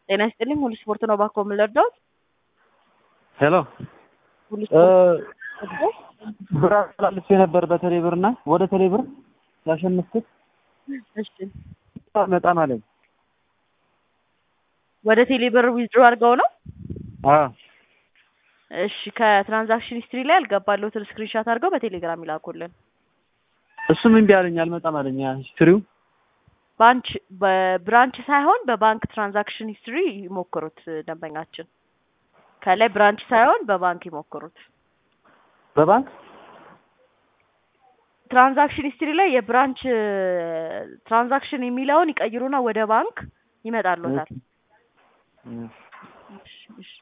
ጤና ይስጥልኝ። ሁሉ ስፖርት ነው ባኮ የምንለርዳውት ሄሎ ሁሉ ስፖርት ብር አስተላልፌ ነበር በቴሌብር እና ወደ ቴሌብር ያሸነፍኩት እሺ፣ መጣም አለኝ። ወደ ቴሌብር ዊዝድሮ አድርገው ነው። አዎ እሺ፣ ከትራንዛክሽን ሂስትሪ ላይ ያልገባለሁትን ስክሪንሻት አድርገው በቴሌግራም ይላኩልን። እሱም እምቢ አለኝ፣ አልመጣም አለኝ። ያ ሂስትሪው ባንች በብራንች ሳይሆን በባንክ ትራንዛክሽን ሂስትሪ ይሞክሩት። ደንበኛችን ከላይ ብራንች ሳይሆን በባንክ ይሞክሩት። በባንክ ትራንዛክሽን ሂስትሪ ላይ የብራንች ትራንዛክሽን የሚለውን ይቀይሩና ወደ ባንክ ይመጣሉታል። እሺ፣ እሺ።